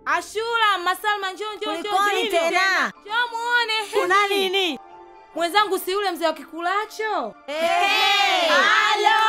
Ashura, Masalma, njoo njoo njoo. Kulikoni njoo, tena? Njoo muone. Kuna nini? Mwenzangu si yule mzee wa kikulacho? Hey! Halo!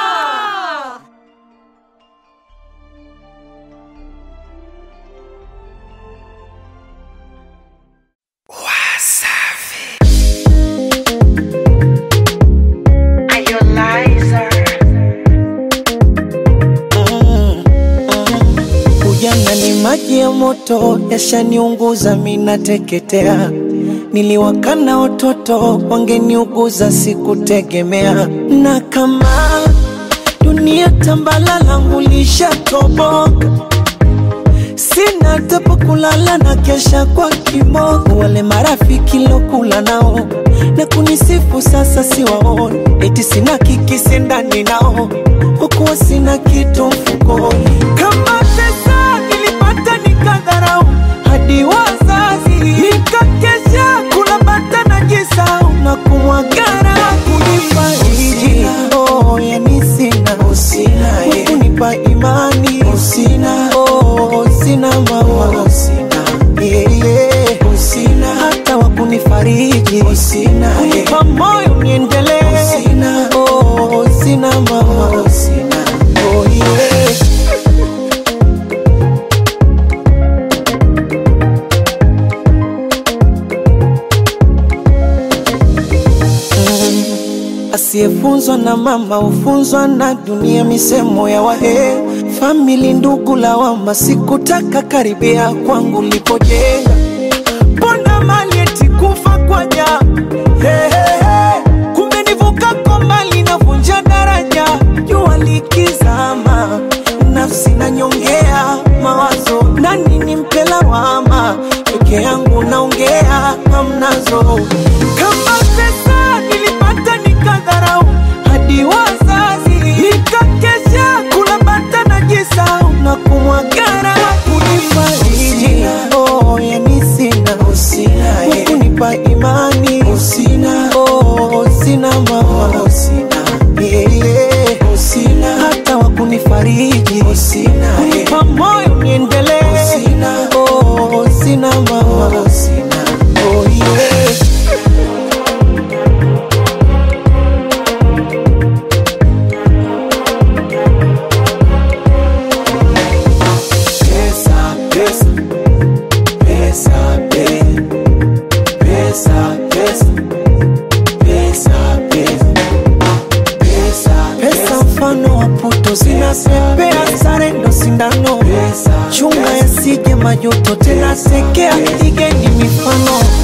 Ujana ni maji ya moto, yashaniunguza minateketea. Niliwakana watoto, wangeniuguza sikutegemea. Na kama dunia tambala langu lishatoboka, sina hata pa kulala na kesha kwa kimogo. Wale marafiki lokula nao na kunisifu sasa siwaoni, eti sina kikisi ndani nao, kwa kuwa sina kitu mfukoni. Kama pesa nilipata nikadharau, hadi wazazi nikakesha kula bata na jisau na kumwagara kunifariji. Oh, yani sina kunipa imani usina, oh, sina mama usina, yeah, yeah. usina hata wakunifariji usina, kunipa moyo niendelee usina, oh, sina mama usina, oh, yeah. Asiyefunzwa na mama hufunzwa na dunia, misemo ya wahe famili, ndugu lawama, sikutaka karibia kwangu lipojenga, mbona mali eti kufa kwa ja hey, hey, hey. Kumbe nivuka kwa mali navunja daraja, jua likizama, nafsi nanyongea mawazo, nani nimpe lawama, peke yangu naongea hamnazo, kama pesa nilipata nikadharau, hadi wazazi nikakesha kula bata na jisau na kumwagara kunifariji. Oh, yani sina kunipa imani usina, oh, sina mama usina, yeah, yeah. usina hata wakunifariji usina, kunipa moyo niendelee usina, oh, sina mama usina, oh, yeah. Pesa, pesa, pesa, pe- pesa, pesa, pesa, pesa, pesa, pesa mfano wa puto zinapepea, sare ndo sindano, chunga yasije majuto, tena sekea, igeni mifano